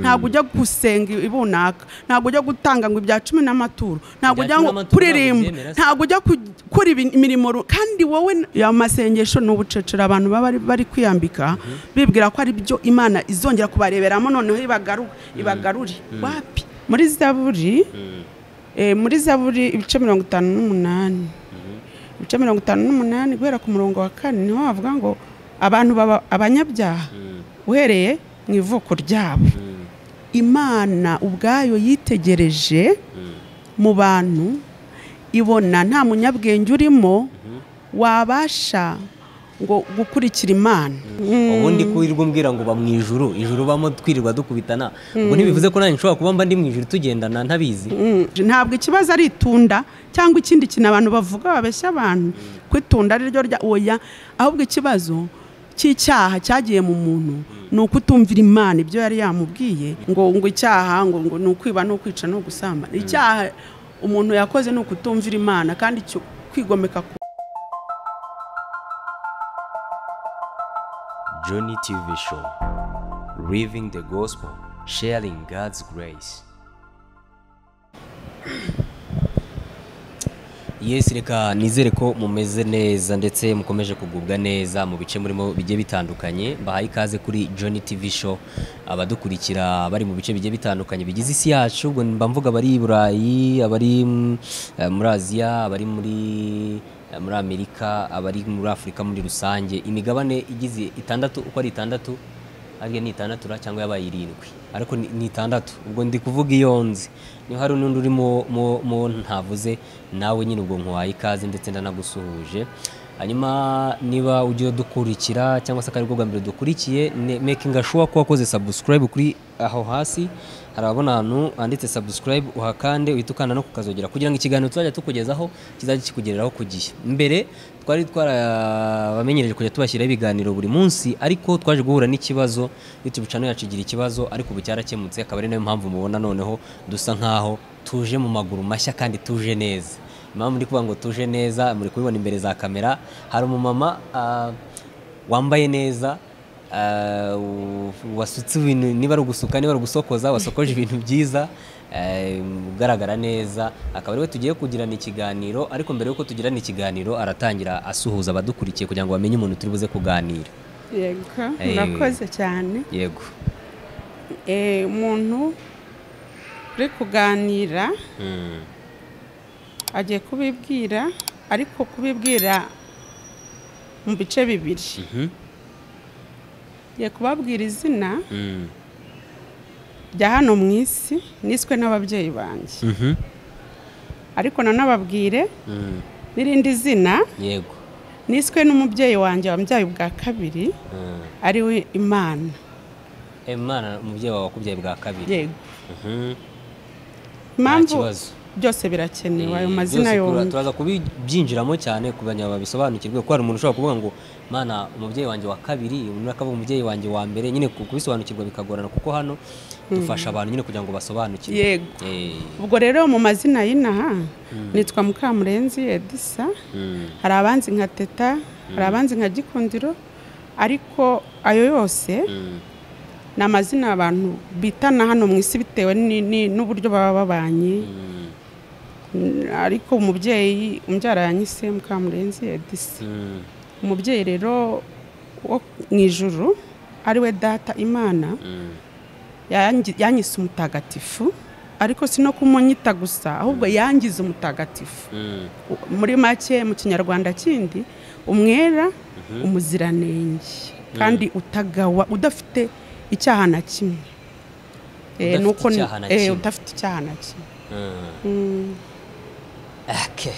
ntabwo ujya gusenga ibunaka ntabwo ujya gutanga ngo ibya cumi n'amaturo ntabwo ujya ngo n'amaturo kuririmba ntabyemera se. ntabwo ujya ku- gukora ibi- imirimo ru- kandi wowe n- ya masengesho ni ubucecera abantu baba bari- bari kwiyambika bibwira ko ari byo imana izongera kubareberamo noneho ibagaru- ibagarure wapi muri zaburi eh, muri zaburi ibice mirongo itanu n'umunani ibice mirongo itanu n'umunani guhera ku murongo wa kane niho havuga ngo abantu baba abanyabyaha uhereye mu ivuko ryabo imana ubwayo yitegereje mu bantu ibona nta munyabwenge urimo wabasha ngo gukurikira imana ubundi kurirwa umbwira ngo uba mu ijuru ijuru ubamo twirirwa dukubitana ubwo ntibivuze ko nanjye nshobora kuba mba ndi mu ijuru tugendana ntabizi Mm, ntabwo ikibazo ari itunda cyangwa ikindi kintu abantu bavuga babeshya abantu ko itunda ari ryo rya oya ahubwo ikibazo cy'icyaha cyagiye mu muntu ni ukutumvira imana ibyo yari yamubwiye ngo ngo icyaha ngo ngo ni ukwiba ni ukwica ni ugusambana icyaha umuntu yakoze ni ukutumvira imana kandi cyo kwigomeka ku Journey TV Show. Living the Gospel, sharing God's grace. yesi reka nizere ko mumeze neza ndetse mukomeje kugubwa neza mu bice murimo bigiye bitandukanye mbahaye ikaze kuri Johnny TV show abadukurikira bari mu bice bigiye bitandukanye bigize isi yacu ubwo mba mvuga abari i burayi abari mm, eh, muri aziya abari muri eh, muri amerika abari muri afurika muri rusange imigabane igize itandatu uko ari itandatu ariyo ni itandatu ra cyangwa yabaye irindwi ariko ni- ni itandatu ubwo ndi kuvuga iyo nzi niba hari n'undi uri mu- mu- mu ntavuze nawe nyine ubwo nkuhaye ikaze ndetse ndanagusuhuje hanyuma niba ugiye dukurikira cyangwa se akari bwo bwa mbere dukurikiye ne- making sure ko wakoze subscribe kuri aho hasi hari abona ahantu handitse subscribe uhakande uhita ukanda no kukazogera kugira ngo ikiganiro tuzajya tukugezaho kizajye kikugereraho ku gihe mbere twari twarabamenyereje kujya tubashyiraho ibiganiro buri munsi ariko twaje guhura n'ikibazo youtube channel yacu igira ikibazo ariko ubu cyarakemutse akaba ari nayo mpamvu mubona noneho dusa nkaho tuje mu maguru mashya kandi tuje neza impamvu ndi kuvuga ngo tuje neza muri kubibona imbere za kamera hari umumama ah, wambaye neza Ah, u- wasutse ibintu niba ari ugusuka niba ari ugusokoza wasokoje ibintu byiza eh, ugaragara neza akaba ariwe tugiye kugirana ikiganiro ariko mbere y'uko tugirana ikiganiro aratangira asuhuza abadukurikiye kugira ngo bamenye umuntu turi buze kuganira yego Eh. murakoze cyane yego Eh, umuntu uri kuganira Mm. agiye kubibwira ariko kubibwira mu bice bibiri Mhm. agiye kubabwira izina Mm. rya hano mu isi niswe n'ababyeyi banjye Mhm. ariko nanababwire Mm. n'irindi zina yego niswe n'umubyeyi wanjye wambyaye ubwa kabiri Mm. ariwe imana Eh, Imana umubyeyi wawe wakubyaye bwa kabiri yego Mhm. impamvu kibazo. byose birakenewe ayo Eh, mazina byose kura- yombi turaza kubibyinjiramo cyane ku banya babisobanukirwe kuko hari umuntu ushobora kuvuga ngo mana umubyeyi wanjye wa kabiri undi akavuga umubyeyi wanjye wa mbere nyine ku- kubisobanukirwa bikagorana kuko hano dufasha abantu nyine kugira ngo basobanukirwe yego Eh, ubwo rero mu mazina y'inaha nitwa mukamurenzi edisa mm, hari abanzi nka teta hari abanzi nka gikundiro ariko ayo yose mm, ni amazina abantu bitana hano mu isi bitewe ni- ni- n'uburyo baba babanye mm, Mm, ariko umubyeyi umbyara yanyise mukamurenzi edisi mm, umubyeyi rero wo mu ijuru ariwe data imana mm, yangi- yanyise umutagatifu ariko si no kumunyita gusa ahubwo yangize umutagatifu mm. muri make mu kinyarwanda kindi umwera umuziranenge kandi utagawa udafite icyaha na kimwe Eh, Udafite nuko ni- icyaha na eh, kimwe. udafite icyaha na kimwe Mm. Okay.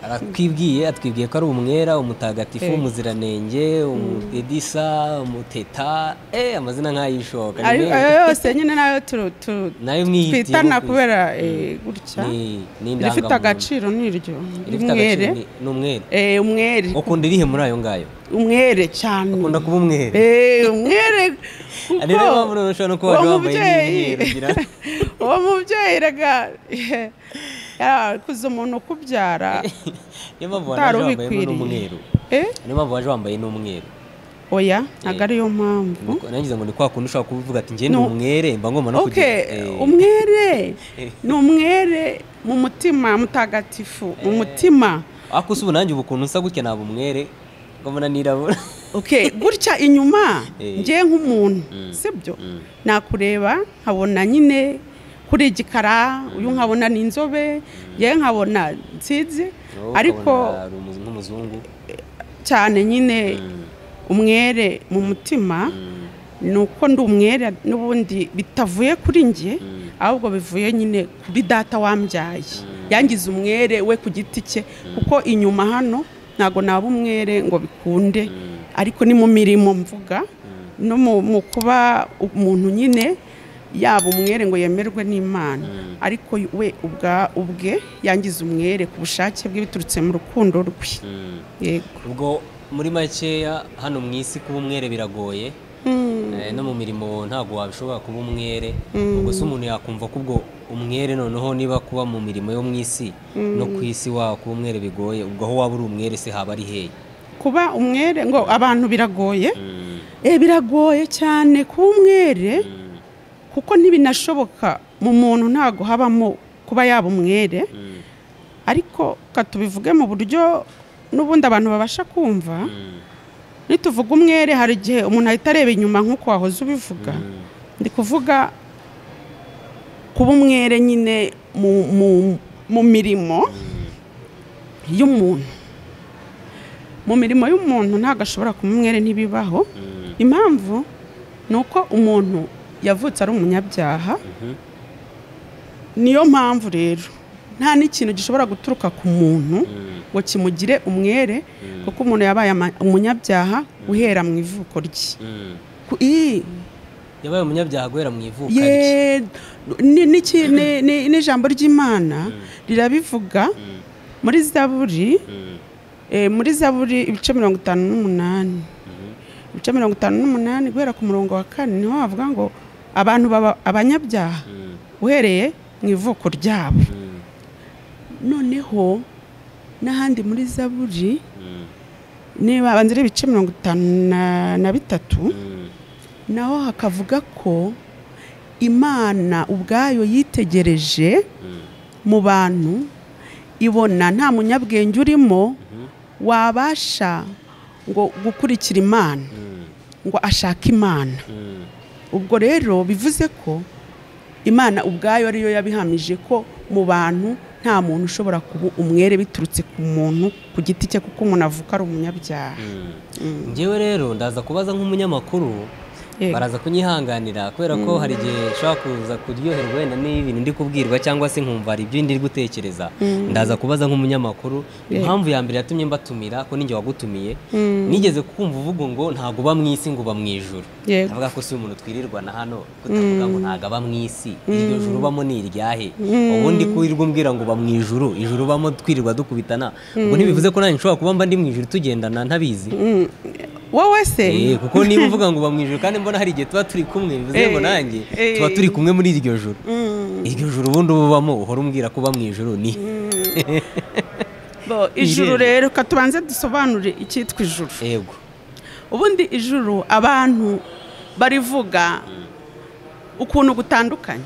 aratwibwiye atwibwiye ko ari umwera umutagatifu Eh. umuziranenge umedisa umuteta eh, amazina nk'ayishoka ayo ayo yose nyine nayo tu- tu- nayo mwihitiyemo twitana ku isi. kubera eh, gutya ni rifite ni indangamuntu agaciro niryo rifite agaciro umwere ni- ni umwere Eh, umwere ukunda irihe muri ayo ngayo umwere cyane ukunda kuba umwere Eh, umwere kuko Ari rero mpamvu rero ushobora no kuba uwo waje wambaye mubyeyi- n'imyeru ugira- uwo mubyeyi rega yarakuze umuntu ukubyara niyo mpamvu waje utari wambaye ubikwiriye n'umweru Eh? niyo mpamvu waje wambaye n'umweru oya ntabwo ariyo mpamvu nangize ngo ni kwa kundi ushobora kuvuga ati njye ni No. umwere mba ngomba no kugira okay eh, umwere ni umwere mu mutima mutagatifu mu mutima ariko usubu nanjye ubu ukuntu nsa gutya naba umwere ngomba nanirabura okay gutya inyuma Eh. njye nk'umuntu sibyo nakureba nkabona nyine kuri igikara uyu nkabona ni inzobe njye nkabona nsinzi Wowe ariko ukabona ari umu- nk'umuzungu cyane nyine umwere mu mutima ni uko ndi umwere n'ubundi bitavuye kuri njye ahubwo bivuye nyine kuri data wambyaye yangize umwere we ku giti cye kuko inyuma hano ntabwo naba umwere ngo bikunde ariko ni mu mirimo mvuga no mu- mu kuba umuntu nyine yaba umwere ngo yemerwe n'imana ariko we ubwa- ubwe yangize umwere ku bushake bwe biturutse mu rukundo rwe yego ubwo muri makeya hano mu isi kuba umwere biragoye Eh, no mu mirimo ntabwo wabishobora kuba umwere ubwo se umuntu yakumva ko ubwo umwere noneho niba kuba mu mirimo yo mu isi no ku isi wa kuba umwere bigoye ubwo aho waba uri umwere se haba ari hehe kuba umwere ngo abantu biragoye Eh, biragoye cyane kuba umwere kuko ntibinashoboka mu muntu ntabwo habamo kuba yaba umwere ariko ka tubivuge mu buryo n'ubundi abantu babasha kumva nituvuga umwere hari igihe umuntu ahita areba inyuma nk'uko wahoze ubivuga ndi kuvuga kuba umwere nyine mu, mu, mu mirimo y'umuntu mu mirimo y'umuntu ntabwo ashobora kuba umwere ntibibaho impamvu ni uko umuntu yavutse ari umunyabyaha niyo mpamvu rero nta n'ikintu gishobora guturuka ku muntu ngo kimugire umwere kuko umuntu yabaye ama- umunyabyaha uhera mu ivuko rye Ku- ii, yabaye umunyabyaha guhera mu ivuka rye ye ni- ni iki- ni- ni- n'ijambo ry'imana rirabivuga muri zaburi eh, muri zaburi ibice mirongo itanu n'umunani ibice mirongo itanu n'umunani guhera ku murongo wa kane niho havuga ngo abantu baba abanyabyaha uhereye mu ivuko ryabo noneho n'ahandi muri zaburi niba banza ari ibice mirongo itanu na- na bitatu naho hakavuga ko imana ubwayo yitegereje mu bantu ibona nta munyabwenge urimo wabasha ngo gukurikira imana ngo ashake imana ubwo rero bivuze ko imana ubwayo ariyo yabihamije ko mu bantu nta muntu ushobora kuba umwere biturutse ku muntu ku giti cye kuko umuntu avuka ari umunyabyaha ngewe rero ndaza kubaza nk'umunyamakuru Yego. baraza kunyihanganira kubera ko hari igihe nshobora kuza kuryoherwa wenda n'ibintu ndi kubwirwa cyangwa se nkumva hari ibyo ndi gutekereza ndaza kubaza nk'umunyamakuru impamvu ya mbere yatumye mbatumira ko ninjye wagutumiye nigeze kumva uvuga ngo ntago uba mu isi ngo uba mu ijuru Yego. avuga ko si umuntu twirirwana hano kutavuga ngo ntago aba mu isi iryo juru ubamo ni iryahe ubundi kurirwa umbwira ngo uba mu ijuru ijuru ubamo twirirwa dukubitana ubwo ntibivuze ko nanjye nshobora kuba mba ndi mu ijuru tugendana ntabizi wowe se Eh, kuko niba uvuga ngo uba mu ijuru kandi mbona hari igihe tuba turi kumwe bivuze Eh, ngo nanjye eh. tuba turi kumwe muri iryo joro iryo joro ubundi uba ubamo uhora umbwira ko uba mu ijuru ni Bo, ijuru Irembo. rero ka tubanze dusobanure icyitwa ijuru yego ubundi ijuru abantu barivuga ukuntu gutandukanye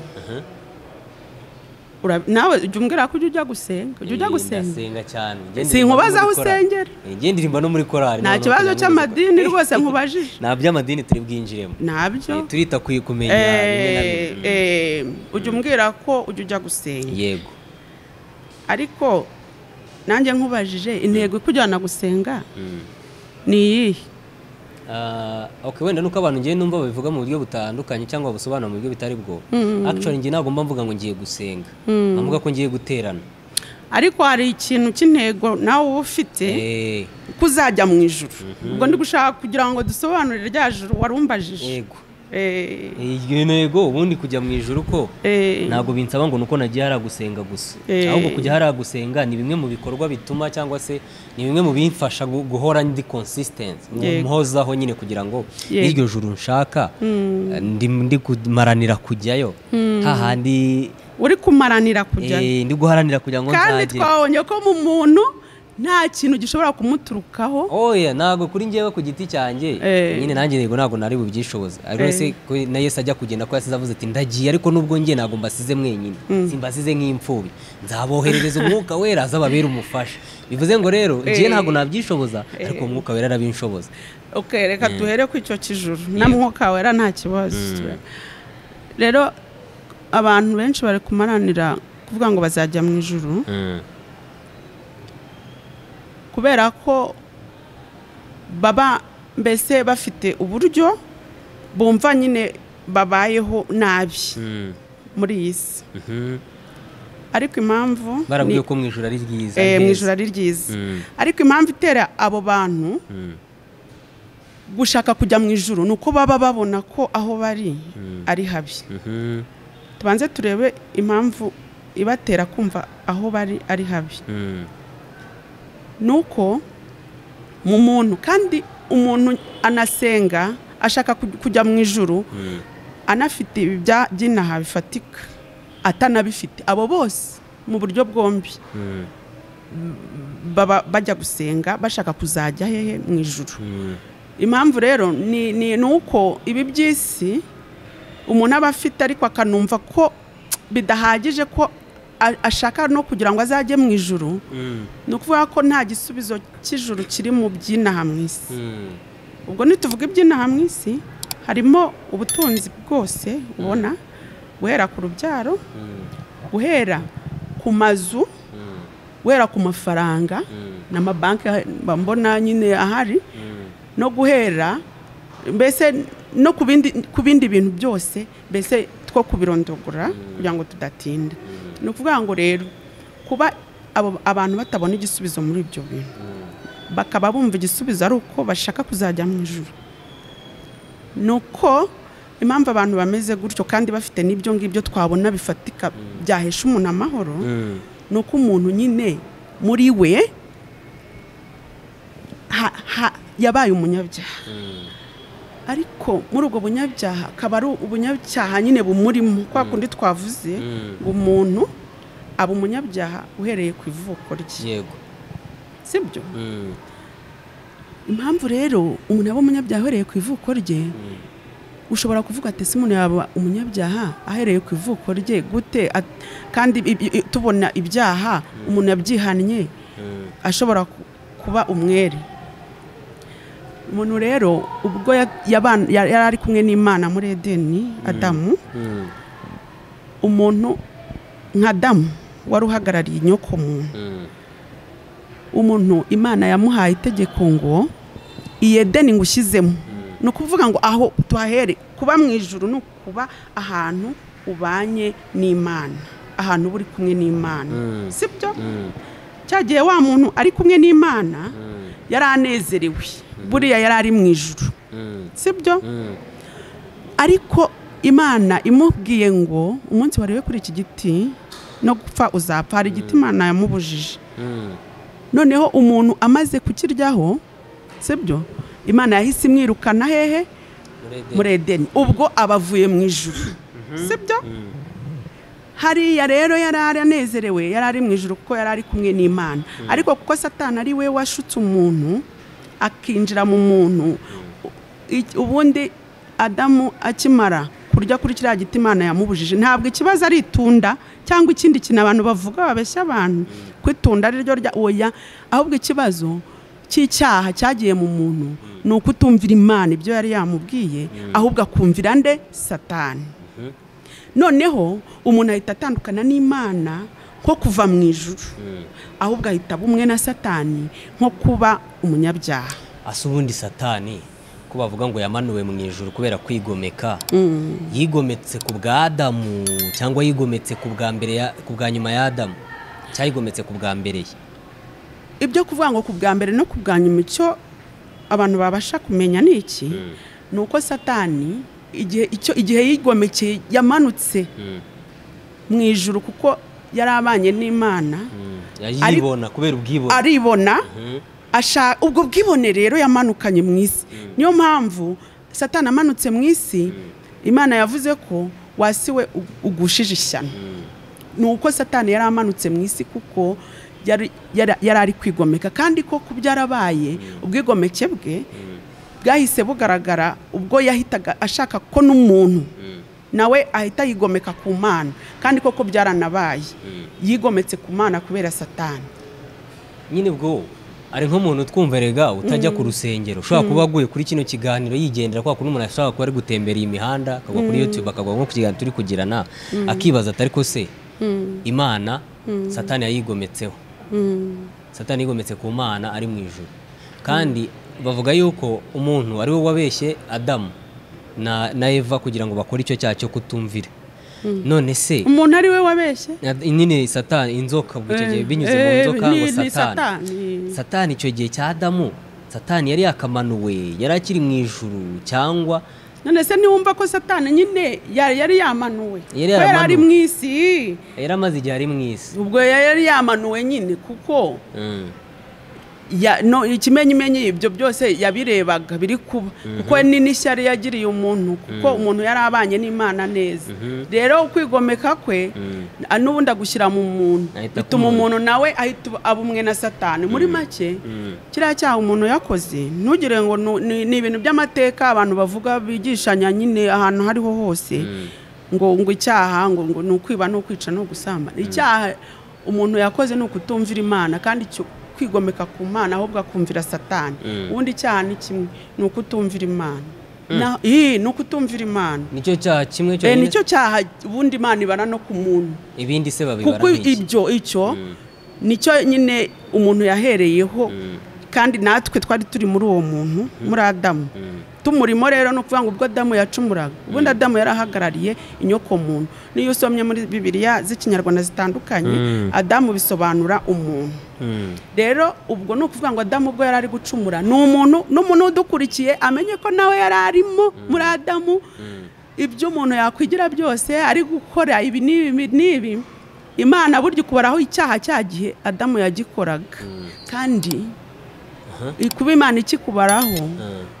Ura- nawe jya umbwira ko ujya ujya gusenga ujya ujya Eh, gusenga ndasenga cyane Njye Si ndirimba no nkubaza aho muri korali. usengera. Eh, njye ndirimba no muri korari nta kibazo cy'amadini rwose nkubajije nta by'amadini turi bwinjiremo nabyo Eh, turita ku- kumenya bimwe na Eh, bimwe. eh, ujya umbwira ko ujya ujya gusenga yego ariko nanjye nkubajije intego ikujyana gusenga ni iyihe Ah, okay wenda nuko abantu ngiye numva babivuga mu buryo butandukanye cyangwa babusobanura mu buryo bitari bwo actually ngiye ntabwo mba mvuga ngo ngiye gusenga mvuga ko ngiye guterana ariko hari ikintu cy'intego nawe uba ufite Eh, ko uzajya mu ijuru ubwo ndi gushaka kugira ngo dusobanurire rya juru warumbajije yego Eh, iyo ntego ubundi kujya mu ijoro uko eh, ntabwo binsaba ngo nuko nagiye hariya gusenga gusa Eh. ahubwo kujya hariya gusenga ni bimwe mu bikorwa bituma cyangwa se ni bimwe mu bimfasha gu- guhora ndi consistent Yego. mpozaho nyine kugira ngo Yego. iryo juru nshaka ndi ndi kumaranira kujyayo hahandi uri kumaranira kujyayo eh, ndi guharanira kugira ngo kandi nzagere twabonye ko mu muntu nta kintu gishobora kumuturukaho oya ntabwo kuri njyewe ku giti cyanjye Eh. nyine nanjye yego ntabwo nari bubyishoboze ariko Eh. se ko na Yesu ajya kugenda ko yasize avuze ati ndagiye ariko nubwo njye ntabwo mbasize mwenyine simbasize nk'imfubyi nzaboherereza umwuka wera azababera umufasha bivuze ngo rero njye Eh. ntabwo nabyishoboza ariko umwuka wera arabinshoboza Ok, reka duhere ku icyo kijuru na mwuka wera nta kibazo rero abantu benshi bari kumaranira kuvuga ngo bazajya mu ijuru kubera ko baba mbese bafite uburyo bumva nyine babayeho nabi muri iyi si ariko impamvu barabwiye ni- ko mu ijoro ari ryiza eh, mu heza. ijoro ari ryiza Mm. ariko impamvu itera abo bantu Mm. gushaka kujya mu ijoro ni uko baba babona ko aho bari ari habi Mhm. tubanze turebe impamvu ibatera kumva aho bari ari habi Mm. ni uko mu muntu kandi umuntu anasenga ashaka kuj- kujya mu ijoro Mm. anafite ibi bya- by'inaha bifatika atanabifite abo bose mu buryo bwombi Mm. baba bajya gusenga bashaka kuzajya hehe mu ijoro Mm. impamvu rero ni ni ni uko ibi by'isi umuntu aba afite ariko akanumva ko bidahagije ko a- ashaka no kugira ngo azajye mu ijoro Mm. ni ukuvuga ko nta gisubizo cy'ijoro kiri mu by'inaha mu isi Mm. ubwo ntituvuge iby'inaha mu isi harimo ubutunzi bwose ubona guhera ku rubyaro Mm. guhera ku mazu guhera ku mafaranga n'amabanki mbona nyine ahari Mm. no guhera mbese no ku bindi ku bindi bintu byose mbese two kubirondogora kugira ngo tudatinda ni ukuvuga ngo rero kuba abo abantu batabona igisubizo muri ibyo bintu bakaba bumva igisubizo ari uko bashaka kuzajya mu ijoro ni uko impamvu abantu bameze gutyo kandi bafite n'ibyo ngibyo twabona bifatika byahesha umuntu amahoro Mm. ni uko umuntu nyine muri we ha- ha- yabaye umunyabyaha ariko muri ubwo bunyabyaha akaba ari ubunyabyaha nyine bumurimo kwa kundi twavuze Mm. ngo umuntu aba umunyabyaha uhereye ku ivuko rye yego si byo Mm. impamvu rero umuntu aba umunyabyaha uhereye ku ivuko rye ushobora kuvuga ati ese umuntu yaba umunyabyaha ahereye ku ivuko rye gute At- kandi ibi- i- tubona ibyaha umuntu yabyihannye Mm. ashobora ku- kuba umwere umuntu rero ubwo ya- yaban- ya- yari ari kumwe n'imana muri edeni adamu Mm. umuntu nka adamu wari uhagarariye inyoko muntu Mm. umuntu imana yamuhaye itegeko ngo iyi edeni ngo ushyizemo ni ukuvuga ngo aho tuhahere kuba mu ijuru ni ukuba ahantu ubanye n'imana ahantu uba uri kumwe n'imana Mm. si byo Mm. cyagihe wa muntu ari kumwe n'imana Mm. yari anezerewe buriya yari ari mu ijuru Mm. si byo Mm. ariko imana imubwiye ngo umunsi wariwe kuri iki giti no gupfa uzapfa hari igiti imana yamubujije Mm. noneho umuntu amaze kukiryaho si byo imana yahise imwirukana hehe Muri Edeni. muri edeni ubwo aba avuye mu ijuru si byo hariya rero yari ari anezerewe yari ari mu ijuru kuko yari ari kumwe n'imana ariko kuko satani ari we washutse umuntu akinjira mu muntu i- ubundi adamu akimara kurya kuri kiriya giti imana yamubujije ntabwo ikibazo ari itunda cyangwa ikindi kintu abantu bavuga babeshya abantu ko itunda ari ryo rya oya ahubwo ikibazo cy'icyaha cyagiye mu muntu ni uko utumvira imana ibyo yari yamubwiye ahubwo akumvira nde satani noneho umuntu ahita atandukana n'imana nko kuva mu ijuru ahubwo ahita aba umwe na satani nko kuba umunyabyaha asa ubundi satani ko bavuga ngo yamanuwe mu ijuru kubera kwigomeka yigometse ku bwa adamu cyangwa yigometse ku bwa mbere ya- ku bwa nyuma ya adamu cyangwa yigometse ku bwa mbere ye ibyo kuvuga ngo ku bwa mbere no ku bwa nyuma icyo abantu babasha kumenya ni iki ni uko satani igihe icyo igihe yigomekeye yamanutse mu ijuru kuko yari abanye n'imana yayibona kubera ubwibone aribona Mhm. asha- ubwo bwibone rero yamanukanye mu isi niyo mpamvu satani amanutse mu isi imana yavuze ko wasi we ugushije ishyano ni uko satani yari amanutse mu isi kuko yari yari- yari ari kwigomeka kandi ko ku byarabaye ubwigomeke bwe bwahise bugaragara ubwo yahitaga ashaka ko n'umuntu nawe ahita yigomeka ku mana kandi koko byaranabaye yigometse ku mana kubera satani nyine ubwo ari nk'umuntu twumva rega utajya ku rusengero ushobora kuba aguye kuri kino kiganiro yigendera kwa kuno umuntu ashobora kuba ari gutembera iyi mihanda akagwa kuri youtube akagwa nko ku kiganiro turi kugirana akibaza atari ko se imana satani yayigometseho satani yigometse ku mana ari mu ijuru kandi bavuga yuko umuntu ari we wabeshye adamu na, na eva kugira ngo bakore icyo cyaha cyo kutumvira none se umuntu ari we wabeshye nyine satani inzoka ubwo icyo gihe Eh, binyuze mu eh, nzoka ni- ngo ni satani satani. satani icyo gihe cya adamu satani yari yakamanuwe yari akiri mu ijuru cyangwa none se ntiwumva ko satani nyine yari yari yamanuwe Yari Ko yaramanuwe. ari mu isi yari amaze igihe ari mu isi ubwo yari yamanuwe nyine kuko Mm. ya- no ikimenyimenyi ibyo byose yabirebaga biri kuba kuko ni n'ishyari yagiriye umuntu kuko umuntu yari abanye n'imana neza rero ukwigomeka kwe a- n'ubundi agushyira mu muntu Ahita bituma akumva. umuntu nawe ahita uba- aba umwe na satani muri make Mm. kiriya cyaha umuntu yakoze ntugire ngo nu- ni ni ibintu by'amateka abantu bavuga bigishanya nyine ahantu aho ariho hose ngo ngo icyaha ngo ngo ni ukwiba ni ukwica ni ugusamba icyaha umuntu yakoze ni ukutumvira imana kandi icyo kwigomeka ku mana ahubwo akumvira satani ubundi icyaha ni kimwe ni ukutumvira imana Na- ii, ni ukutumvira imana nicyo cyaha kimwe Eh, cyonyine nicyo cyaha ubundi imana ibara no ku muntu ibindi se babibara kuko nk'iki ibyo icyo nicyo nyine umuntu yahereyeho kandi natwe twari turi muri uwo muntu muri adamu tumurimo rero ni ukuvuga ngo ubwo adamu yacumuraga ubundi adamu yari ahagarariye inyokomuntu n'iyo usomye muri bibiliya z'ikinyarwanda zitandukanye adamu bisobanura umuntu Mm. rero ubwo ni ukuvuga ngo adamu ubwo yari ari gucumura ni umuntu n'umuntu udukurikiye amenye ko nawe yari arimo muri adamu ibyo umuntu yakwigira byose ari gukora ibi n'ibi n'ibi imana burya ikubaraho icyaha cya gihe adamu yagikoraga kandi kuba imana ikikubaraho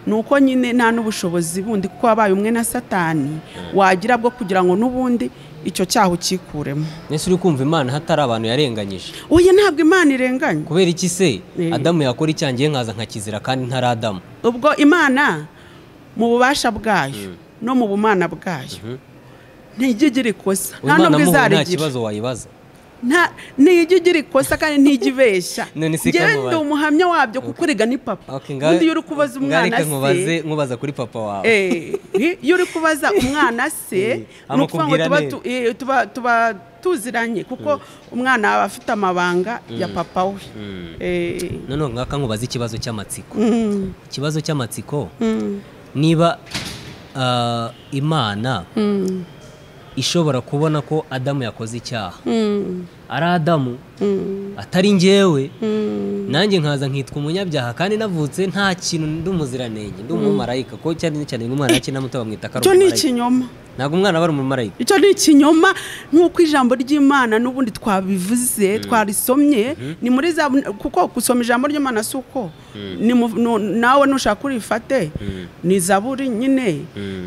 ni uko nyine nta n'ubushobozi bundi kuko wabaye umwe na satani wagira bwo kugira ngo n'ubundi icyo cyaha ukikuremo mbese uri kumva imana hatari abantu yarenganyije uyu ntabwo imana irenganya kubera iki se Eh. adamu yakora icyangiye nkaza nkakizira kandi ntari adamu ubwo imana mu bubasha bwayo no mu bumana bwayo ntijya igira ikosa nta Imana n'ubwo amuha nta izarigira kibazo wayibaza nta ntijya igira ikosa kandi ntijya ibeshya None se njyewe kamubaze. ndi umuhamya wabyo kuko uriga ni papa Okay, ngaho- ubundi iyo uri kubaza ngaho reka umwana nkubaze- se nkubaza kuri papa wawe Eh, hi- iyo uri kubaza umwana se Eh, ni ukuvuga ngo amukubwira tuba neza. tu- eh, tuba tuba tuziranye kuko umwana aba afite amabanga ya papa we Eh, noneho ngaka nkubaza ikibazo cy'amatsiko mm, ikibazo cy'amatsiko mm, niba ah, imana mm, ishobora kubona ko adamu yakoze icyaha mm, ari adamu mm, atari njyewe mm. nanjye nkaza nkitwa umunyabyaha kandi navutse nta kintu ndi umuziranenge ndi umumarayika ko cyane cyane umwana akina muto bamwita ko ari icyo ni umumarayika ikinyoma ntabwo umwana aba ari umumarayika icyo ni ikinyoma nk'uko ijambo ry'imana n'ubundi twabivuze twarisomye ni muri za kuko gusoma ijambo ry'imana si uko Ni mu- nu- nawe nushaka urifate ni zaburi nyine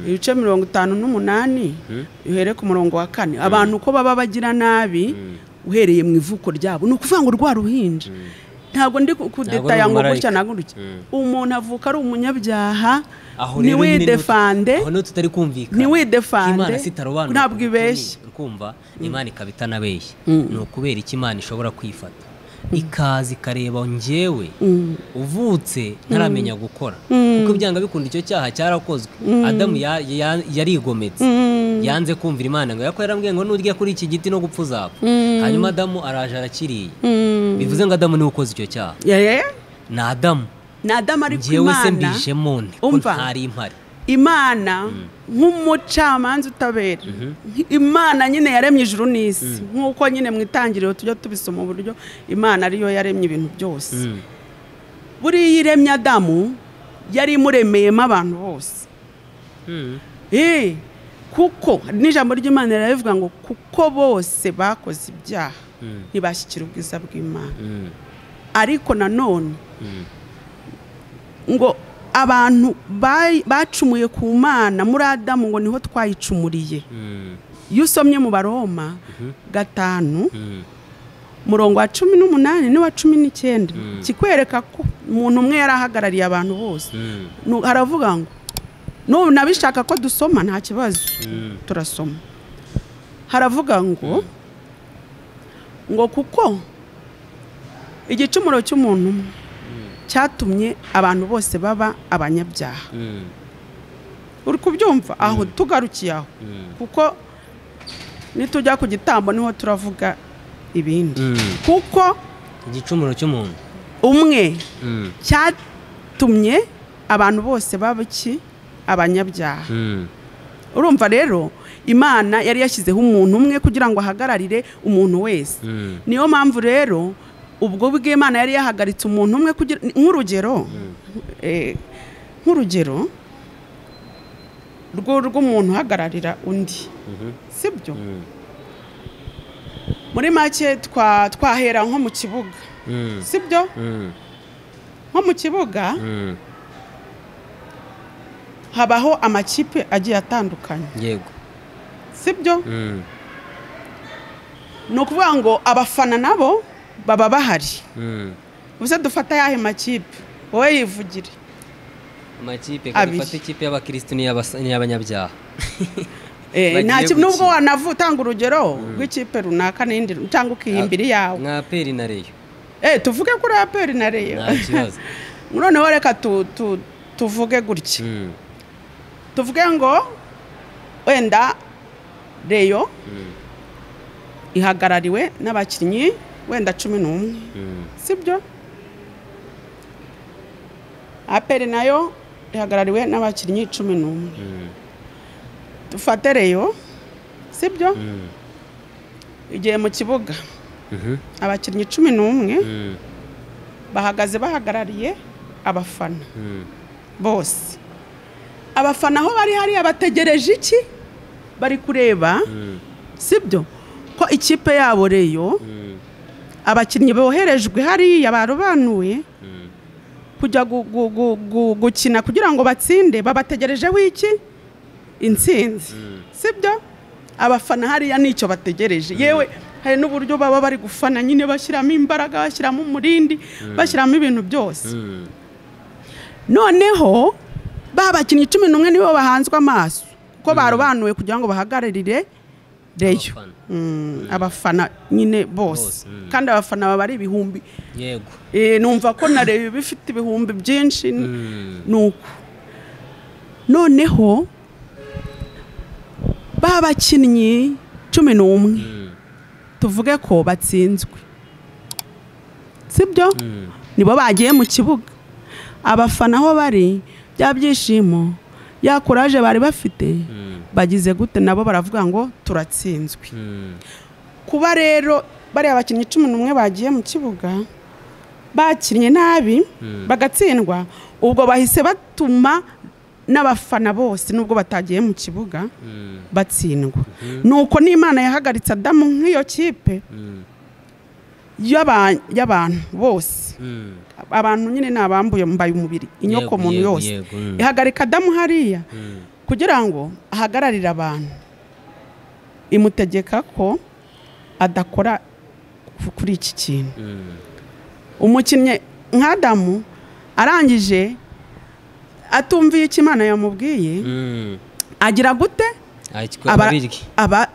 ibice mirongo itanu n'umunani uhere ku murongo wa kane abantu uko baba bagira nabi uhereye mu ivuko ryabo ni ukuvuga ngo rwa ruhinja ntabwo ndi ku- kudetaya ngo gutya umumarayika. ntabwo gutya umuntu avuka ari umunyabyaha aho rero nyine niho- ntiwidefande aho niho tutari kumvikana Ntiwidefande. Ko imana sitarobanura Ntabwo ibeshya. kumva imana ikaba itanabeshya ni ukubera icyo imana ishobora kwifata ikaza ikareba njyewe uvutse ntaramenya gukora kuko ibyanga bikunda icyo cyaha cyarakozwe adamu ya- ya- yarigometse yanze kumvira imana ngo yako yarambwiye ngo nurya kuri iki giti no gupfa uzapfa hanyuma adamu araje arakiriye bivuze ngo adamu niwe ukoze icyo cyaha Eh, ni adamu ni adamu ari ku njyewe se imana mbijemo nte ko Umva. ntari impari imana nk'umucamanza utabera imana nyine yaremye ijuru n'isi nk'uko nyine mu itangiriro tujya tubisoma uburyo imana ariyo yaremye ibintu byose buriya iyo iremye adamu yari imuremeyemo abantu bose Eh, kuko n'ijambo ry'imana rirabivuga ngo kuko bose bakoze ibyaha ntibashyikira ubwiza bw'imana ariko nanone ngo abantu bayi- bacumuye ku mana muri adamu ngo niho twayicumuriye iyo usomye mu baroma gatanu murongo wa cumi n'umunani n'uwa cumi n'icyenda kikwereka ko umuntu umwe yari ahagarariye abantu bose Nu- haravuga ngo n'ubu nabishaka ko dusoma nta kibazo turasoma haravuga ngo ngo kuko igicumuro cy'umuntu umwe cyatumye abantu bose baba abanyabyaha uri kubyumva aho tugarukiye aho kuko nitujya ku gitambo niho turavuga ibindi kuko igicumuro cy'umuntu umwe Mm, cyatumye abantu bose baba iki abanyabyaha mm, urumva rero imana yari yashyizeho umuntu umwe kugira ngo ahagararire umuntu wese mm, niyo mpamvu rero ubwo bw'imana yari yahagaritse umuntu umwe kugira nk'urugero eh, nk'urugero rwo- rw'umuntu uhagararira undi mhm, sibyo mm, muri make twa- twahera nko mu kibuga mm, sibyo mm, nko mu kibuga mm. habaho amakipe agiye atandukanye yego sibyo Mm, ni ukuvuga ngo abafana nabo baba bahari mm. ubuse dufata ayahe makipe wowe yivugire amakipe Abiri. dufata ikipe y'abakirisitu n'iy'abasa- n'iy'abanyabyaha Eh, Bagiye nta gukina. kintu nubwo wanavutanga urugero rw'ikipe runaka n'indi cyangwa ukihimbira iyawe nka peri na reyo Eh, tuvuge kuri aperi na reyo nta kibazo noneho reka tu- tu- tuvuge gutya Mm, tuvuge ngo wenda reyo mm, ihagarariwe n'abakinnyi wenda cumi n'umwe mm, sibyo aperi nayo ihagarariwe n'abakinnyi cumi n'umwe mm, dufate reyo sibyo mm, igihe mu kibuga mhm, abakinnyi cumi n'umwe mm, bahagaze bahagarariye abafana mm. bose abafana aho bari hariya bategereje iki bari kureba Mm, sibyo ko ikipe yabo reyo mm, abakinnyi boherejwe hariya barobanuye mm, kujya gu- gu- gu- gu- gukina kugira ngo batsinde babategerejeho iki intsinzi sibyo abafana hariya nicyo bategereje yewe hari n'uburyo baba bari gufana nyine bashyiramo imbaraga bashyiramo umurindi bashyiramo ibintu byose mm. noneho ba bakinnyi cumi n'umwe nibo bahanzwe amaso ko barobanuwe kugira ngo bahagararire reyo Abafana. Mm, abafana nyine bose Bose, mm. kandi abafana baba ari ibihumbi yego Eh, numva ko na reyo iba ifite ibihumbi byinshi Mm, nuko noneho ba bakinnyi cumi n'umwe mm, tuvuge ko batsinzwe sibyo mm, nibo bagiye mu kibuga abafana aho bari bya byishimo ya kuraje bari bafite mm, bagize gute nabo baravuga ngo turatsinzwe mm, kuba rero bariya bakinnyi cumi n'umwe bagiye mu kibuga bakinnye nabi bagatsindwa ubwo bahise batuma n'abafana bose nubwo batagiye mu kibuga mm, batsindwa nuko n'imana yahagaritse adamu nk'iyo kipe mm, y'aba- y'abantu bose mm. abantu nyine ni abambuye mbaye umubiri inyoko Yego, muntu yego, yose yego, mm. ihagarika adamu hariya Mm, kugira ngo ahagararire abantu imutegeka ko adakora ku- kuri iki kintu mm, umukinnyi nka adamu arangije atumviye icyo imana yamubwiye mm. agira gute Ay, twe aba, ababiryi. aba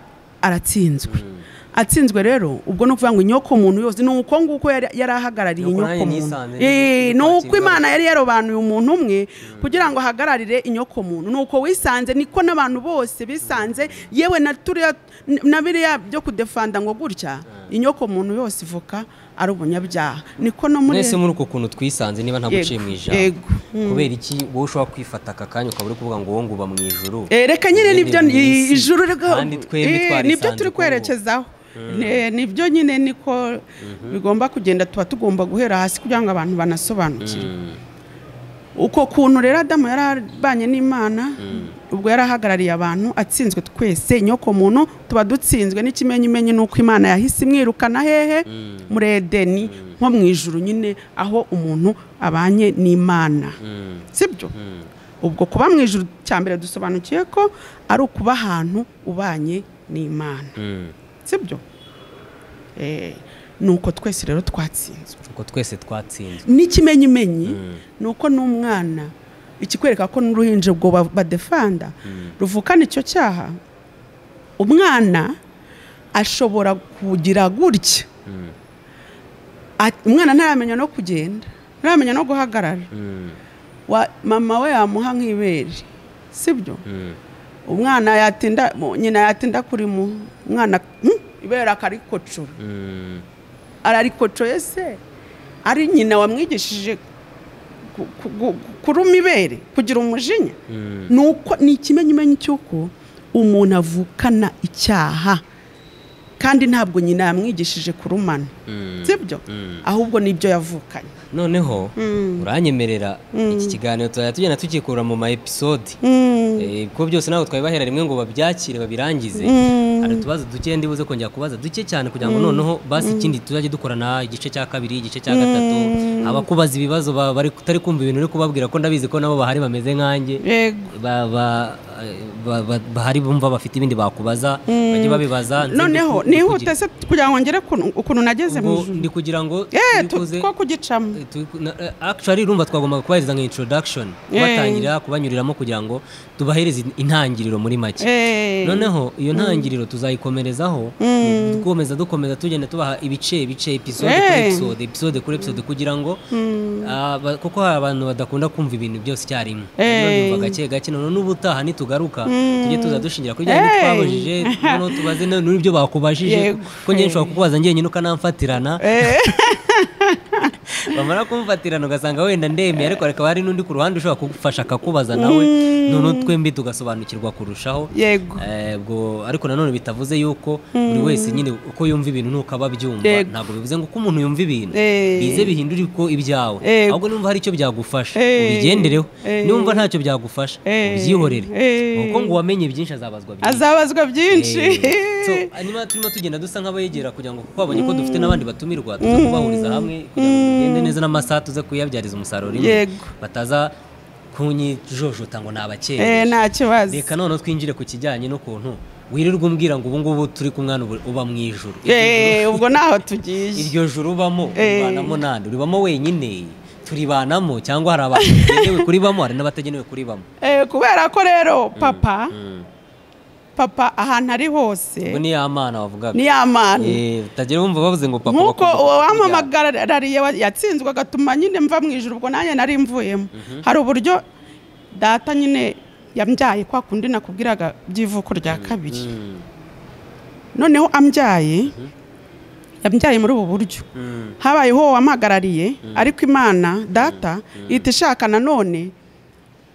aratsinzwe Mm. atsinzwe rero ubwo ni ukuvuga ngo inyoko muntu yose ni uko nguko yari yari ahagarariye Nuko inyoko nanjye muntu nisanze ndi- Eh, ndi ni uko kwakirwa. imana yari yarobanuye umuntu umwe kugira ngo ahagararire inyoko muntu ni uko wisanze niko n'abantu bose bisanze yewe na turiya n- na biriya byo kudefanda ngo gutya inyoko muntu yose ivuka ari ubunyabyaha niko no muri mwese muri uko kuntu twisanze niba nta guciye Yego, mu ijambo yego. Mm. kubera iki wowe ushobora kwifata aka kanya ukaba uri kuvuga ngo wowe ngo uba mu ijuru Eh, reka nyine Mwebwe nibyo muri iyi si. ijuru rega- kandi twebwe eh, twarisanze nibyo turi kuko- kwerekezaho Ne- nibyo nyine niko bigomba kugenda tuba tugomba guhera hasi kugira ngo abantu banasobanukirwe Mm, uko kuntu rero adamu yarabanye n'imana ubwo yari ahagarariye abantu atsinzwe twese nyoko muntu tuba dutsinzwe n'ikimenyimenyi n'uko imana yahise imwirukana hehe muri edeni nko mu ijuru nyine aho umuntu abanye n'imana mm, sibyo mm, ubwo kuba mu ijuru cya mbere dusobanukiye ko ari ukuba ahantu ubanye n'imana mm. sibyo Eh, ni uko twese rero twatsinzwe uko twese twatsinzwe n'ikimenyimenyi ni uko n'umwana ikikwereka ko n'uruhinja ubwo ba- badefanda ruvukana icyo cyaha umwana ashobora kugira gutya At- umwana ntaramenya no kugenda ntaramenya no guhagarara Wa- mama we yamuha nk'ibere sibyo umwana yatinda mu- nyina yatinda kuri mu umwana hmm, ibera akarikocora ararikocoye se ari nyina wamwigishije ku- ku- ku- kuruma ibere kugira umujinya ni uko ni ikimenyimenyi cy'uko umuntu avukana icyaha kandi ntabwo nyina yamwigishije kurumana sibyo ahubwo nibyo yavukanye noneho uranyemerera iki kiganiro tuzajya tugenda tukikura mu ma episode Mm. Eh, kuko byose ntabwo twabibahera rimwe ngo babyakire babirangize hari utubazo duke ndibuze kongera kubaza duke cyane kugira ngo noneho basi ikindi tuzajye dukorana igice cya kabiri igice cya gatatu abakubaza ibibazo ba- bari utari kumva ibintu uri kubabwira ko ndabizi ko nabo bahari bameze nkanjye yego ba- ba- ba- ba- bahari bumva bafite ibindi bakubaza bajye babibaza nze ndi ku- noneho ndi kugira- nihute se kugira ngo ngere ukuntu- ukuntu nageze mu ubwo ijuru ndi kugira ngo Eh, tu- tubikuze- two kugicamo Eh, tu- na- eh, actually urumva twagombaga kubahiriza nka introduction kubatangira kubanyuriramo kugira ngo tubahereze in- intangiriro muri make Eh. noneho iyo ntangiriro tuzayikomerezaho dukomeza dukomeza tugenda tubaha ibice ibice episode kuri Eh. episode episode kuri episode kugira ngo ah, ba- kuko hari abantu badakunda kumva ibintu byose icyarimwe rero Eh. byumva gake gake noneho n'ubutaha nitugaruka tujye tuza dushingira kuri bya bindi Eh. twabajije noneho tubaze no- n'ibyo bakubajije Yego. kuko njye nshobora kukubaza njyenyine ukanamfatirana bamara kumfatirana ugasanga wenda ndemeye ariko hakaba hari n'undi ku ruhande ushobora kugufasha akakubaza nawe noneho twembi tugasobanukirwa kurushaho yego Eh, ubwo ariko nanone bitavuze yuko buri wese nyine uko yumva ibintu nuko aba abyumva Yego. ntabwo bivuze ngo uko umuntu yumva ibintu Eh. bize bihindura uko ibyawe Yego. ahubwo niba hari icyo byagufasha Eh. ubigendereho Eh. niba umva ntacyo byagufasha Eh. ubyihorere Eh. kuko ngo uwamenye byinshi azabazwa byinshi azabazwa byinshi Eh, so, hanyuma turimo tugenda dusa nk'abayegera kugira ngo kuko babonye ko dufite n'abandi batumirwa tuza kubahuriza hamwe kugira ngo bigende neza n'amasaha tuze kuyabyariza umusaruro rimwe Yego. bataza kunyijojota ngo ni Eh, abakereye nta kibazo reka noneho twinjire ku kijyanye n'ukuntu wirirwa umbwira ngo ubu ngubu turi ku mwana ubu- uba mu ijuru Eh, ubwo naho tugiye iryo juru ubamo Eh. uribanamo nande uribamo wenyine turibanamo cyangwa hari abantu bagenewe kuribamo hari n'abatagenewe kuribamo Eh, kubera ko rero papa papa ahantu ari hose ubwo ni ya mana wavugaga ni ya mani Eh, utagira wumva bavuze ngo papa nk'uko bakunda uwo kukuryana. wamamagarariye wa- yatsinzwe agatuma nyine mva mu ijoro ubwo nanjye nari mvuyemo hari uburyo data nyine yambyaye kwa kundi nakubwiraga by'ivuko rya kabiri Mm. noneho ambyaye yambyaye muri ubu buryo habayeho uwo wampagarariye ariko imana data ihita ishaka nanone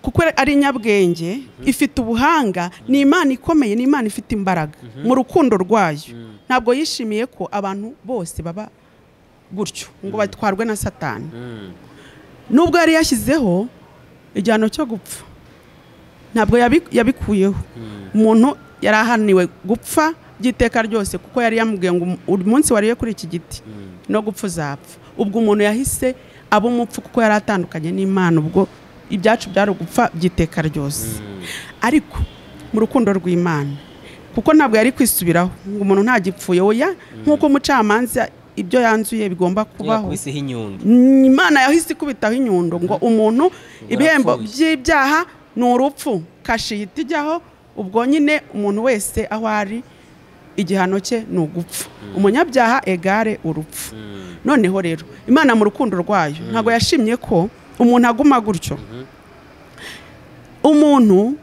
kuko ari inyabwenge ifite ubuhanga ni imana ikomeye ni imana ifite imbaraga mu rukundo rwayo ntabwo yishimiye ko abantu bose baba gutyo ngo batwarwe na satani nubwo yari yashyizeho igihano cyo gupfa ntabwo yabi- yabikuyeho umuntu yari ahaniwe gupfa by'iteka ryose kuko yari yamubwiye ngo um- uri munsi wariye kuri iki giti no gupfa uzapfa ubwo umuntu yahise aba umupfu kuko yari atandukanye n'imana ubwo ibyacu byari ugupfa by'iteka ryose ariko mu rukundo rw'imana kuko ntabwo yari kwisubiraho ngo umuntu ntagipfuye oya nk'uko umucamanza ibyo yanzuye bigomba kubaho yakubiseho inyundo imana yahise ikubitaho inyundo ngo umuntu ibihembo arapfuye. by'ibyaha ni urupfu kashi ihita ijyaho ubwo nyine umuntu wese aho ari igihano cye ni ugupfa umunyabyaha egare urupfu noneho rero imana mu rukundo rwayo ntabwo yashimye ko umuntu aguma gutyo umuntu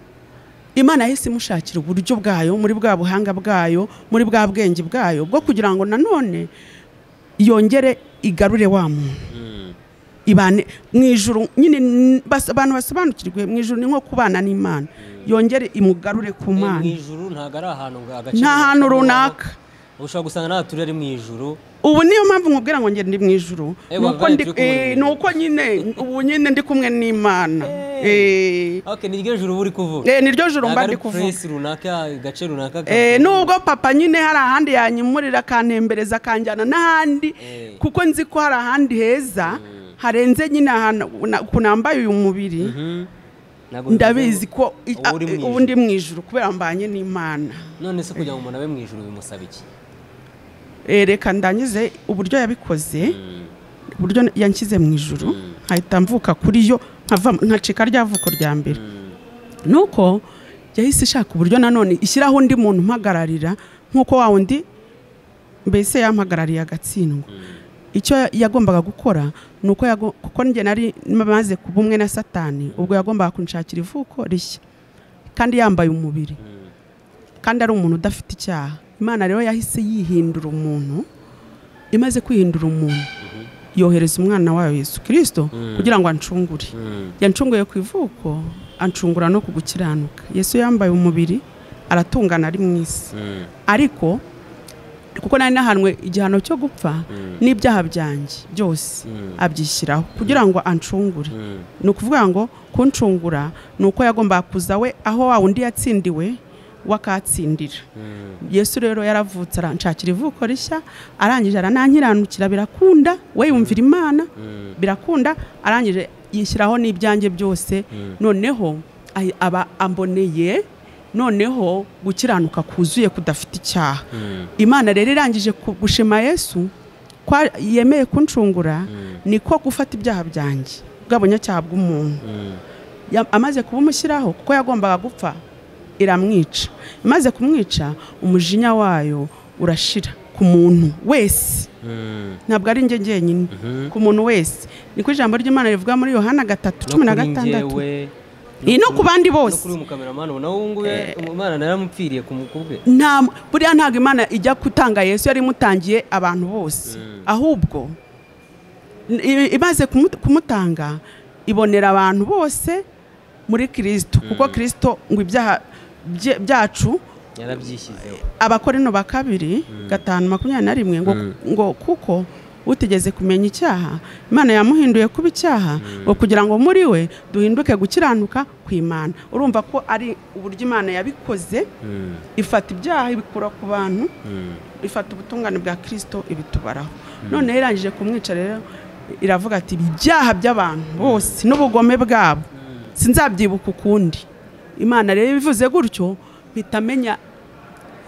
imana yahise imushakira uburyo bwayo muri bwa buhanga bwayo muri bwa bwenge bwayo bwo kugira ngo nanone yongere igarure wa muntu ibane mu ijuru nyine n- bas- abantu basobanukirwe mu ijuru ni nko kubana n'imana yongere imugarure ku Eh, mu mana ijuru ntabwo ari ahantu ngo agace nta hantu runaka ushobora gusanga nta turere mu ijuru ubu niyo mpamvu nkubwira ngo ngende mu ijuru Eh, ni uko wabaye ndi- turi kumwe eh, mu ni uko nyine ubu nyine ndi kumwe n'imana Eh, ok ni ryo juru buri kuvuga eh, ni ryo joro Ntabwo mba ari ndi kuvuga puresi runaka agace runaka Eh, ka- nubwo papa nyine hari ahandi yanyimurira akantembereza akanjyana n'ahandi kuko nzi ko hari ahandi heza harenze nyine ahantu na- ukuntu nambaye uyu mubiri Mhm. Ntabwo ndabizi bivuze ngo- ko i- uba uri mu a- ubu ndi mu ijuru kubera mbanye n'imana none se kugira ngo umuntu abe mu ijuru bimusaba iki Eh, reka ndangize uburyo yabikoze uburyo yanshyize mu ijuru nkahita mvuka kuri yo nkava- nkacika rya vuko rya mbere nuko yahise ishaka uburyo nanone ishyiraho undi muntu umpagararira nk'uko wa wundi mbese yampagarariye agatsindwa icyo yagombaga gukora ni uko yago- kuko njye nari maze kuba umwe na satani ubwo yagombaga kunshakira ivuko rishya kandi yambaye umubiri kandi ari umuntu udafite icyaha imana rero yahise yihindura umuntu imaze kwihindura umuntu yohereza umwana wayo yesu kirisito kugira ngo ancungure yancunguye ku ivuko ancungura no ku gukiranuka yesu yambaye umubiri aratungana ari mu isi ariko kuko nari nahanwe igihano cyo gupfa n'ibyaha byanjye byose abyishyiraho kugira ngo ancungure ni ukuvuga ngo kuncungura ni uko yagombaga kuza we aho wa wundi yatsindiwe we akahatsindira yesu rero yaravutse aranshakira ivuko rishya arangije aranankiranukira birakunda we yumvira imana birakunda arangije yishyiraho n'ibyanjye byose noneho ahi- aba amboneye noneho gukiranuka kuzuye kudafite icyaha imana rero irangije ku- gushima yesu ko ari- yemeye kuncungura niko gufata ibyaha byanjye bw'abanyacyaha bw'umuntu Ya- amaze kubumushiraho kuko yagombaga gupfa iramwica imaze kumwica umujinya wayo urashira ku muntu wese ntabwo ari njye njyenyine ku muntu wese niko ijambo ry'imana rivuga muri yohana gatatu cumi na gatandatu Iyi no ku bandi bose. kuri umukameramani ubona wowe nguwe umwana naramupfiriye ku mukubwe nta buriya ntabwo imana ijya gutanga yesu yari imutangiye abantu bose ahubwo n- i- imaze kumu- kumutanga ibonera abantu bose muri kirisito kuko kirisito ngo ibyaha bye- byacu yarabyishyizeho abakorino ba kabiri gatanu makumyabiri na rimwe ngo- ngo kuko utigeze kumenya icyaha imana yamuhinduye kuba icyaha ngo kugira ngo muri we duhinduke gukiranuka kw'imana urumva ko ari uburyo imana yabikoze ifata ibyaha ibikura ku bantu ifata ubutungane bwa kirisito ibitubaraho noneho irangije kumwica rero iravuga ati ibyaha by'abantu bose n'ubugome bwabo sinzabyibuka ukundi imana rero ibivuze gutyo mpita menya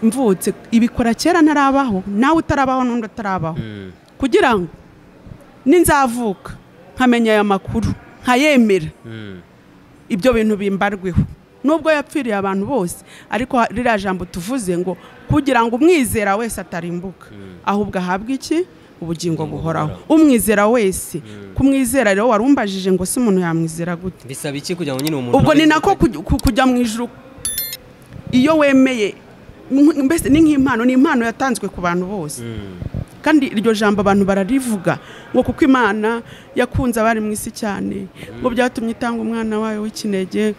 mvutse ibikora kera ntarabaho nawe utarabaho n'undi atarabaho kugira ngo ninzavuka nkamenya aya makuru nkayemera ibyo bintu bimbarweho nubwo yapfiriye abantu bose ariko ha- ririya jambo tuvuze ngo kugira ngo umwizera wese atarimbuka ahubwo ahabwe iki ubugingo buhoraho umwizera wese kumwizera rero warumbajije ngo si umuntu yamwizera gute bisaba iki kugira ngo nyine umuntu ubwo abe ni nako yitwa- kuj- ku- kujya mu ijuru iyo wemeye mw- mbese ni nk'impano ni impano yatanzwe ku bantu bose kandi iryo jambo abantu bararivuga ngo kuko imana yakunze abari mu isi cyane ngo byatumye itanga umwana wayo w'ikinege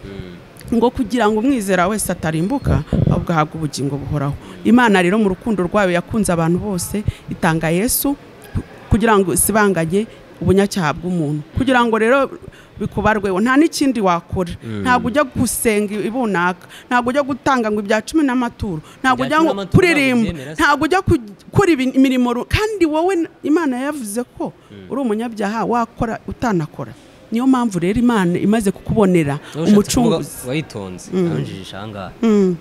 ngo kugira ngo umwizera wese atarimbuka ahubwo ahabwe ubugingo buhoraho imana rero mu rukundo rwayo yakunze abantu bose itanga yesu ku- kugira ngo isibanganye ubunyacyaha bw'umuntu kugira ngo rero bikubarweho nta n'ikindi wakora ntabwo ujya gusenga ibunaka ntabwo ujya gutanga ngo ibya cumi n'amaturo ntabwo Ibya ujya cumi ngo n'amaturo ntabwo kuririmba ubyemera se. ntabwo ujya gukora ibi- imirimo ru- kandi wowe n- imana yavuze ko uri umunyabyaha wakora utanakora niyo mpamvu rero imana imaze kukubonera Wowe ushatse kuvuga umucunguzi wayitonze nabinjije ahangaha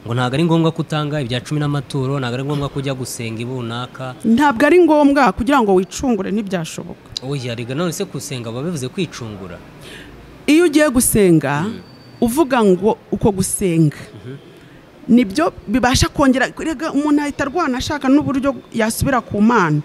ngo ntabwo ari ngombwa ko utanga ibya cumi n'amaturo ntabwo ari ngombwa ko ujya gusenga ibunaka ntabwo ari ngombwa kugira ngo wicungure ntibyashoboka oya riga none se gusenga baba bivuze kwicungura iyo ugiye gusenga uvuga ngo uko gusenga nibyo bibasha kongera rega umuntu ahita arwana ashaka n'uburyo yasubira ku mana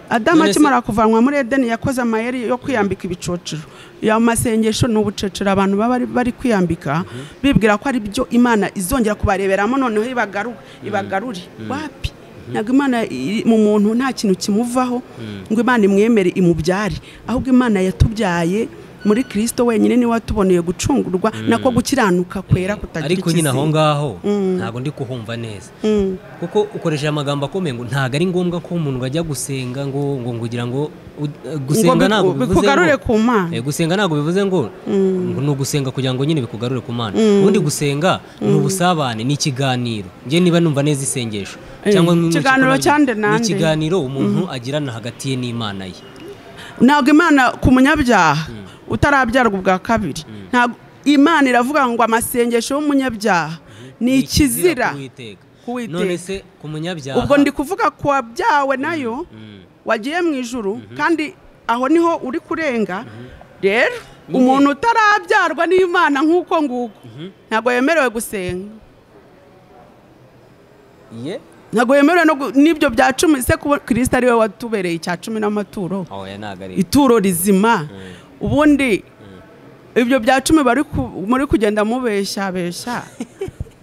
adamu None se- akimara kuvanwa muri edeni yakoze amayeri yo kwiyambika ibicocero ya masengesho ni ubucocero abantu baba bari- bari kwiyambika bibwira ko ari byo imana izongera kubareberamo noneho ibagaru- ibagarure wapi ntabwo imana iri mu muntu nta kintu kimuvaho ngo imana imwemere imubyare ahubwo imana yatubyaye muri kirisito wenyine niwe watuboneye gucungurwa nako gukiranuka kwera kutagira ariko nyine aho ikizinga. ngaho ntabwo ndi kuhumva neza Mm. kuko ukoresheje amagambo akomeye ngo ntabwo ari ngombwa ko umuntu ajya gusenga ngo ngo kugira ngo u- gusenga biku- ntabwo bivuze bikugarure ngo- ku Mana. Eh, gusenga ntabwo bivuze ngo ngo ni ugusenga kugira ngo nyine bikugarure ku mana ubundi gusenga ni ubusabane ni ikiganiro njye niba numva neza isengesho Eh, cyangwa mu- ikiganiro mu- cyande ni nande. ikiganiro umuntu agirana hagati ye n'imana ye ntabwo imana ku munyabyaha utarabyarwa ubwa kabiri ntabwo imana iravuga ngo amasengesho y'umunyabyaha ni ikizira ku Uwiteka. kuwiteka none se ku munyabyaha ubwo ndi kuvuga ku wabyawe nayo Mm. wagiye mu ijuru kandi aho niho uri kurenga rero Nyine. umuntu utarabyarwa n'imana nk'uko nguko ntabwo yemerewe gusenga ye ntabwo yemerewe no gu- n'ibyo bya cumi se kuba kirisita ari we watubereye icya cumi n'amaturo oya ntabwo ari ituro rizima ubundi ibyo bya cumi bari ku- muri kugenda mubeshabesha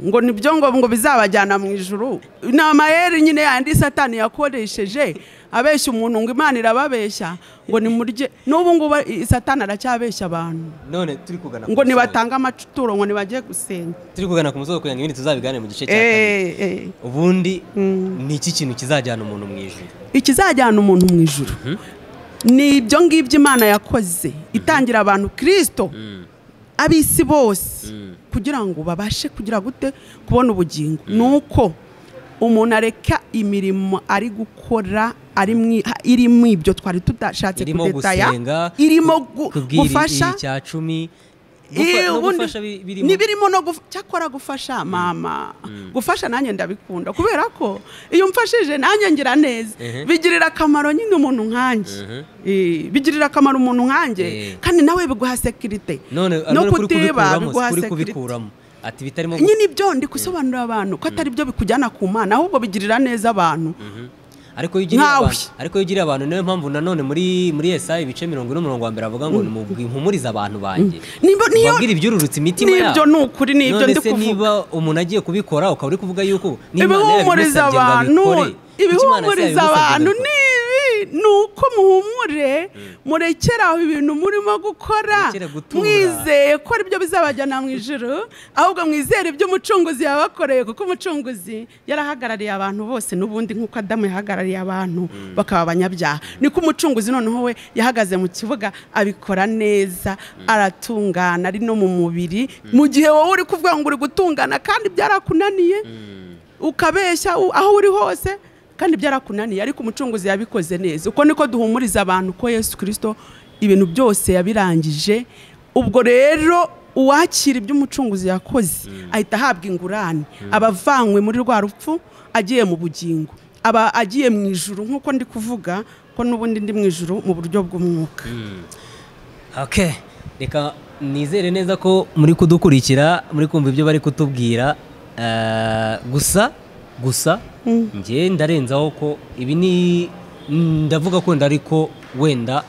ngo nibyo ngo ngo bizabajyana mu ijuru ni amayeri nyine yandi satani yakoresheje abeshya umuntu ngo imana irababeshya ngo nimurye n'ubu ngubu i- satani aracyabeshya abantu none turi kugana ku ngo musozo. nibatange amaturo ngo nibajye gusenga turi kugana ku musozo kugira ngo ibindi tuzabigane mu gice cya kabiri Eh, eh. ubundi ni iki kintu kizajyana umuntu mu ijuru ikizajyana umuntu mu ijuru ni ibyo ngibyo imana yakoze itangira abantu kirisito ab'isi bose kugira ngo babashe kugira gute kubona ubugingo ni uko umuntu areka imirimo ari gukora ari mu- ha- irimo ibyo twari tudashatse irimo kudetaya gusenga irimo gu- kubwira gufasha icya cumi Eh, gufa- no ubundi- gufasha bi- birimo n'ibirimo no guf- cyakora gufasha mama gufasha nanjye ndabikunda kubera ko iyo mfashije nanjye ngira neza Ehe. bigirira akamaro nyine umuntu nkanjye Eh, bigirira akamaro umuntu Eh. nkanjye kandi nawe biguha sekirite none no ariko kuri kutiba kubikuramo biguha kuri sekirite kubikuramo ati bitarimo gu- nyine ibyo ndi gusobanurira abantu ko atari byo bikujyana ku mana ahubwo bigirira neza abantu ariko iyo ugiriye Nkawe. abantu ariko iyo ugiriye abantu niyo mpamvu nanone muri muri Yesaya ibice mirongo ine umurongo wa mbere avuga ngo nimubwi impumurize abantu banjye Nibo- niyo- ubabwire ibyururutse imitima yabo Nibyo ni ukuri, ni ibyo None ndi se kuvuga. niba umuntu agiye kubikora ukaba uri kuvuga yuko n'Imana ibihumuriza yabigusabye ngo abantu abikore, kuki Imana se ibihumuriza yabigusabye ngo abantu abikore? ni ibi ni uko muhumure murekere aho ibintu murimo gukora Murekere gutura. mwizeye ko aribyo bizabajyana mu ijoro ahubwo mwizere ibyo umucunguzi yabakoreye kuko umucunguzi yarahagarariye abantu bose n'ubundi nk'uko adamu yahagarariye abantu bakaba abanyabyaha niko umucunguzi noneho we yahagaze mu kibuga abikora neza aratungana ari no mu mubiri mu gihe wowe uri kuvuga ngo uri gutungana kandi byarakunaniye ukabeshya u- aho uri hose kandi byarakunaniye ariko umucunguzi yabikoze neza uko niko duhumuriza abantu ko yesu kirisito ibintu byose yabirangije ubwo rero uwakira ibyo umucunguzi yakoze ahita ahabwa ingurane aba avanywe muri rwa rupfu agiye mu bugingo aba agiye mu ijuru nk'uko ndi kuvuga ko n'ubundi ndi mu ijuru mu buryo bw'umwuka Okay. Reka nizere neza ko muri kudukurikira muri kumva ibyo bari kutubwira Eh, gusa gusa njye ndarenzaho ko ibi ni ndavuga ko wenda ariko wenda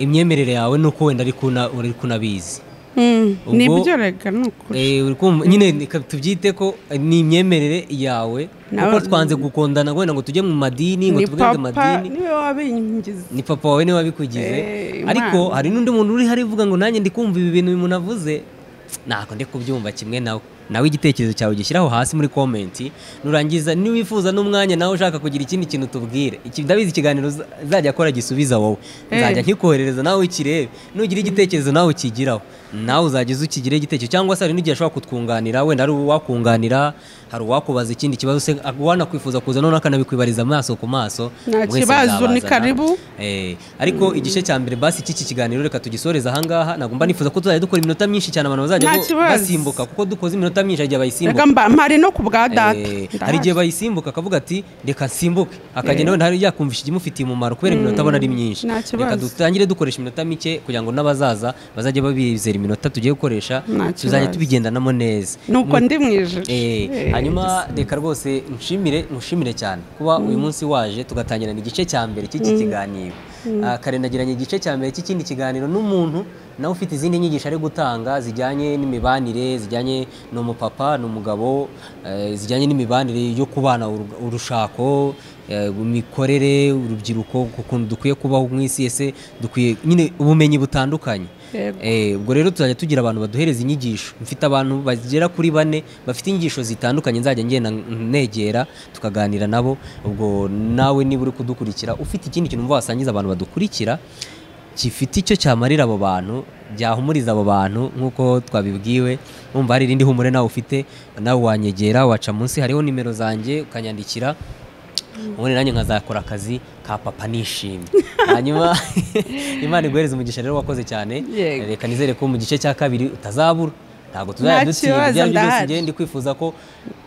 imyemerere yawe nuko wenda ariko una- uri kunabizi Ubwo- ni ibyo rega ni ukuri Eh, uri kumva- nyine reka tubyite ko ni imyemerere yawe Na- kuko twanze gukundana wenda ngo tujye mu madini ngo ni tuvuge papa amadini niwe wabingiza ni papa wawe niwe wabikugize Eh, ariko Imana. hari n'undi muntu uri hariya uvuga ngo nanjye ndi kumva ibi bintu uyu muntu avuze ntabwo ndi kubyumva kimwe nawe nawe igitekerezo cyawe gishyiraho hasi muri komenti nurangiza niwifuza n'umwanya nawe ushaka kugira ikindi kintu tubwire Iki- ndabizi ikiganiro uza- uzajya akora gisubiza wowe nzajya nkikoherereza nawe ukirebe nugira igitekerezo nawe ukigiraho nawe uzageze ukigireho igitekerezo cyangwa se hari n'igihe ashobora kutwunganira wenda hari uwakunganira hari uwakubaza ikindi kibazo se wanakwifuza kuza noneho akanabikwibariza amaso ku maso Nta Mwese kibazo, ni mwabazana. karibu. Eh, ariko igice cya mbere basi cy'iki kiganiro reka tugisoreze ahangaha ntabwo mba nifuza ko tuzajya dukora iminota myinshi cyane abantu bazajya Nta bo- kibazo. basimbuka kuko dukoze iminota myinshi hari igihe bayisimbuka rega mba mpari no ku bwa data Eh, hari Ndahari. igihe bayisimbuka akavuga ati reka nsimbuke akagenda wenda hari yakumvisha ikimufitiye umumaro kubera iminota abona ari myinshi nta kibazo. reka dutangire dukoresha iminota mike kugira ngo n'abazaza bazajye babizera iminota tugiye gukoresha Nta tuzajya kibazo. tubigendanamo neza nuko ndi mu ijoro Eh, Eh, hanyuma reka rwose nshimire nkushimire cyane kuba uyu munsi waje tugatangirana igice cya mbere cy'iki kiganiro Ah, kare nagiranye igice cya mbere cy'ikindi kiganiro n'umuntu nawe ufite izindi nyigisho ari gutanga zijyanye n'imibanire zijyanye ni umupapa ni umugabo eh, zijyanye n'imibanire yo kubana uru- urushako eh, imikorere urubyiruko ukuntu dukwiye kubaho mu isi ese dukwiye nyine ubumenyi butandukanye Yego. Eh, ubwo rero tuzajya tugira abantu baduhereza inyigisho mfite abantu bagera kuri bane bafite inyigisho zitandukanye nzajya ngenda negera tukaganira nabo ubwo nawe niba uri kudukurikira ufite ikindi kintu wumva wasangiza abantu badukurikira gifite icyo cyamarira abo bantu byahumuriza abo bantu nk'uko twabibwiwe wumva hari irindi humure nawe ufite nawe wanyegera waca munsi hariho nimero zanjye ukanyandikira ubundi nanjye nkazakora akazi ka papa nishimye hanyuma imana iguhereze umugisha rero wakoze cyane Yego. reka nizere ko mu gice cya kabiri utazabura ntabwo tuzajya Nta dutsinda kibazo, ibyo ari byo byose ndahari. njyewe ndi kwifuza ko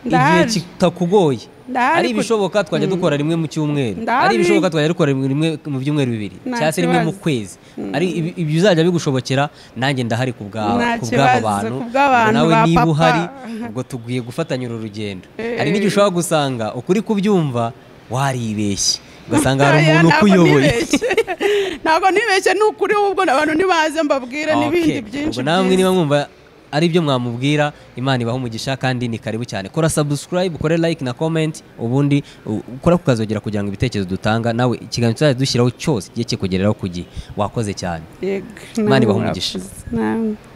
igihe Ndahari. kitakugoye Ndahari ari ku- ibishoboka twajya dukora rimwe mu cyumweru Ndahari. ari ibishoboka twajya dukora rimwe mu byumweru bibiri Nta cyangwa se rimwe mu kibazo. kwezi ari ibi- ibyo uzajya bigushobokera nanjye ndahari ku bwa- Nta ku bw'aba kibazo, bantu ku bw'abantu nawe ba niba papa. uhari ubwo tugiye gufatanya uru rugendo hari n'igihe ushobora gusanga ukuri kubyumva waribeshye ugasanga hari umuntu Ntabwo ukuyoboye nibeshye. ntabwo nibeshye ni ukuri ahubwo abantu ntibaze mbabwire n'ibindi Okay. byinshi ubwo namwe byiza. niba mwumva ari byo mwamubwira imana ibaha umugisha kandi ni karibu cyane kora subscribe ukore like na comment ubundi u- ukora ku kazogera kugira ngo ibitekerezo dutanga nawe ikiganiro tuzajya dushyiraho cyose kijye kikugeraho ku gihe wakoze cyane Yego, Imana ibahe namwe umugisha. murakoze. Namwe.